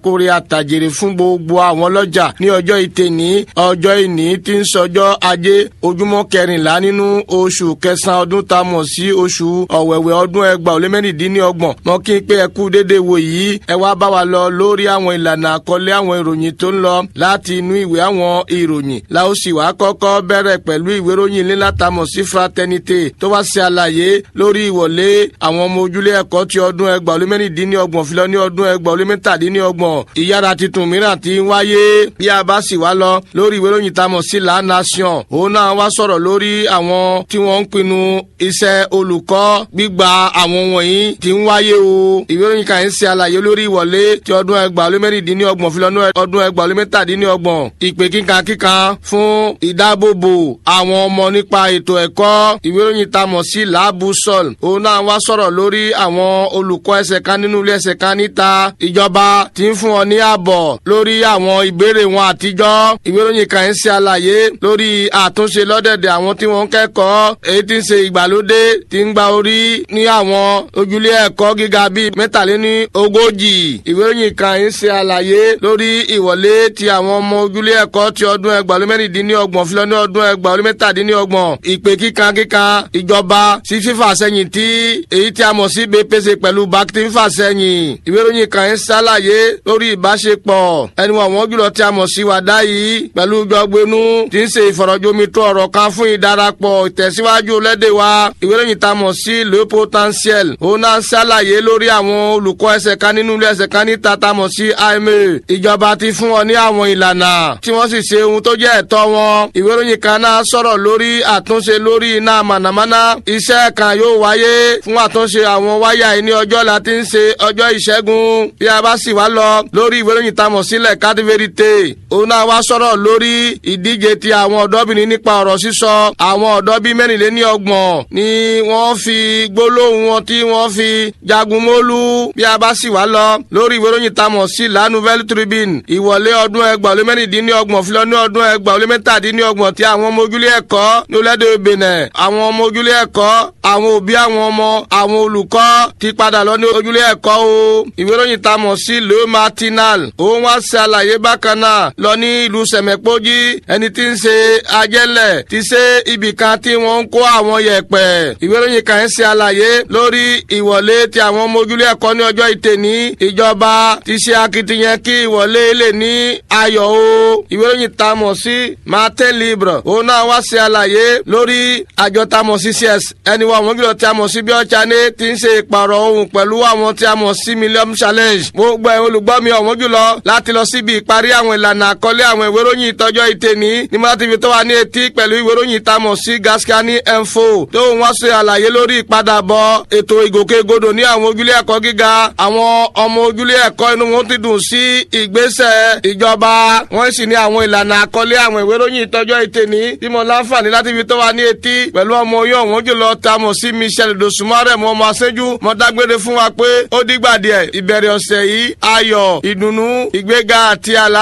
kórè àtàjèrè fún gbogbo àwọn ọlọ́jà ní ọjọ́ ìtẹ̀ní ọjọ́ ìní tí ń sọjọ́ ajé ojúmọ́ kẹrìnlá nínú oṣù kẹsàn-án ọdún tá a mọ̀ sí oṣù ọ̀wẹ̀wẹ̀ ọdún ẹgbàá ó lé mẹ́rìndínlọ́gbọ̀n mọ́ kí n pé ẹ kú dédé wò yìí ẹ wá bá wa lọ lórí àwọn ìlànà àkọlé àwọn ìròyìn tó ń lọ láti inú ìwé àwọn ìròyìn la ó sì wá kọ́kọ́ bẹ̀rẹ̀ pẹ̀lú ìwé ìròyìn ńlá tá a mọ̀ sí fraternité tó wá ṣe àlàyé lórí ìwọlé àwọn ọmọ ojúlé ẹ̀kọ́ ti ọdún ẹgbàá ó lé mẹ́rìndínlọ́gbọ̀n fi lọ ní ọdún ẹgbàá ó lé mẹ́tàdínlọ́gbọ̀n ìyára tuntun mìíràn ti ń wáyé bí a bá sì wá lọ lórí ìwé ìròyìn tá a mọ̀ sí La Nation òun náà wá sọ̀rọ̀ lórí àwọn tí wọ́n ń pinnu iṣẹ́ olùkọ́ gbígba àwọn wọ̀nyí ti ń wáyé o ìwé ìròyìn kan ń ṣe àlàyé lórí ìwọlé ti ọdún ẹgbàá ó lé mẹ́rìndínlọ́gbọ̀n fi lọ ní ọdún ẹgbàá ó lé mẹ́tàdínlọ́gbọ̀n ìpè kíkan kíkan fún ìdáàbòbò àwọn ọmọ nípa ètò ẹ̀kọ́ ìwé ìròyìn tá a mọ̀ sí làbùsọ̀l òun náà wá sọ̀rọ̀ lórí àwọn olùkọ́ ẹsẹ̀ kan nínú ilé ẹsẹ̀ kan níta ìjọba ti ń fún ọ ní ààbọ̀ lórí àwọn ìbéèrè wọn àtijọ́ ìwé ìròyìn kan ń ṣe àlàyé lórí àtúnṣe lọ́dẹ̀dẹ̀ àwọn tí wọ́n ń kẹ́kọ̀ọ́ èyí tí ń ṣe ìgbàlódé tí ń gba orí ní àwọn ojúlé ẹ̀kọ́ gíga bíi mẹ́tàléní ogójì ìwé ìròyìn kan ń ṣe àlàyé lórí ìwọlé ti àwọn ọmọ ojúlé ẹ̀kọ́ ti ọdún ẹgbàá mẹ́rìndínlọ́gbọ̀n fi lọ ní ọdún ẹgbàá mẹ́tàdínlọ́gbọ̀n ìpè kíkan kíkan ìjọba sí fífà sẹ́yìn tí èyí tí a mọ̀ sí BPC pẹ̀lú bákítí fífà sẹ́yìn ìwé ìròyìn kan ń ṣàlàyé lórí ìbáṣepọ̀ ẹni wọn àwọn jùlọ tí a mọ̀ sí wàdá yìí pẹ̀lú gbọgbẹ́nu tí ń ṣe ìfọ̀rọ̀jomitó ọ̀rọ̀ kan fún ìdarapọ̀ ìtẹ̀síwájú lẹ́dẹ̀ wa ìwé ìròyìn tá a mọ̀ sí le potentiel òun náà ń ṣàlàyé lórí àwọn olùkọ́ ẹsẹ̀ kan nínú ilé ẹsẹ̀ kan níta tá a mọ̀ sí AMA ìjọba ti fún wọn ní àwọn ìlànà tí wọ́n sì ṣe ohun tó jẹ́ ẹ̀tọ́ wọn ìwé ìròyìn kan náà sọ̀rọ̀ lórí àtúnṣe lórí iná mànàmáná iṣẹ́ kan yóò wáyé fún àtúnṣe àwọn wáyà yìí ní ọjọ́ la ti ń ṣe ọjọ́ ìṣẹ́gun bí a bá sì wá lọ lórí ìwé ìròyìn tá a mọ̀ sílẹ̀ carte verite òun náà wá sọ̀rọ̀ lórí ìdíje ti àwọn ọ̀dọ́bìnrin nípa ọ̀rọ̀ sísọ àwọn ọ̀dọ́ bíi mẹ́rìnléní ọgbọ̀n ni wọ́n fi gbólóhùn wọn tí wọ́n fi jagun mólú bí a bá sì wá lọ lórí ìwé ìròyìn tá a mọ̀ sí La Nouvelle Tribune ìwọlé ọdún ẹgbàá lé mẹ́rìndínlọ́gbọ̀n fi lọ ní ọdún ẹgbàá lé mẹ́tàdínlọ́gbọ̀n tí àwọn ọmọ ojúlé ẹ̀kọ́ ní olóde Benin àwọn ọmọ ojúlé ẹ̀kọ́ àwọn òbí àwọn ọmọ àwọn olùkọ́ ti padà lọ ní ojúlé ẹ̀kọ́ o ìwé ìròyìn tá a mọ̀ sí Le Matinal òun wá ṣe àlàyé bákan náà lọ ní ìlú sẹ̀mẹ̀pọ́jì ẹni tí ń ṣe ajẹ́lẹ̀ ti ṣe ibì kan tí wọ́n ń kó àwọn yẹ̀pẹ̀ ìwé ìròyìn kan ń ṣe àlàyé lórí ìwọlé ti àwọn ọmọ ojúlé ẹ̀kọ́ ní ọjọ́ ìtẹ̀ní ìjọba ti ṣe akitiyan kí ìwọlé lè ní ayọ̀ o ìwé ìròyìn tá a mọ̀ sí Martin Libre òun náà wá ṣe àlàyé lórí àjọ tá a mọ̀ sí cs ẹni wọ́n àwọn gílọ̀ tí a mọ̀ sí bí ọ̀chá ní ti ń ṣe ìpààrọ̀ ohun pẹ̀lú àwọn tí a mọ̀ sí Millennium Challenge gbogbo ẹ̀ olùgbọ́ mi ọ̀wọ́n jùlọ láti lọ síbi ìparí àwọn ìlànà àkọlé àwọn ìwé ìròyìn ìtọ́jọ́ ìtẹ̀ní ní mọ́tà tv tó wà ní etí pẹ̀lú ìwé ìròyìn tá a mọ̀ sí Gaskiani info tó wọ́n ṣe àlàyé lórí ìpadàbọ̀ ètò ìgòkègbodò ní àwọn ojúlé ẹ̀kọ́ gíga àwọn ọmọ ojúlé ẹ̀kọ́ inú wọn ti dùn sí ìgbésẹ̀ ìjọba wọ́n sì ní àwọn ìlànà àkọlé àwọn ìwé ìròyìn ìtọ́jọ́ ìtẹ̀ní tí mo láǹfààní láti fi tó wà ní etí pẹ̀lú ọmọ oyún ọ̀wọ́n jùlọ tá a mọ̀ sí Michel dosumare mo ọmọ aṣẹ́jú mo dágbére fún wa pé ó dìgbà díẹ̀ ìbẹ̀rẹ̀ ọ̀sẹ̀ yìí ayọ̀ ìdùnnú ìgbéga àti àlá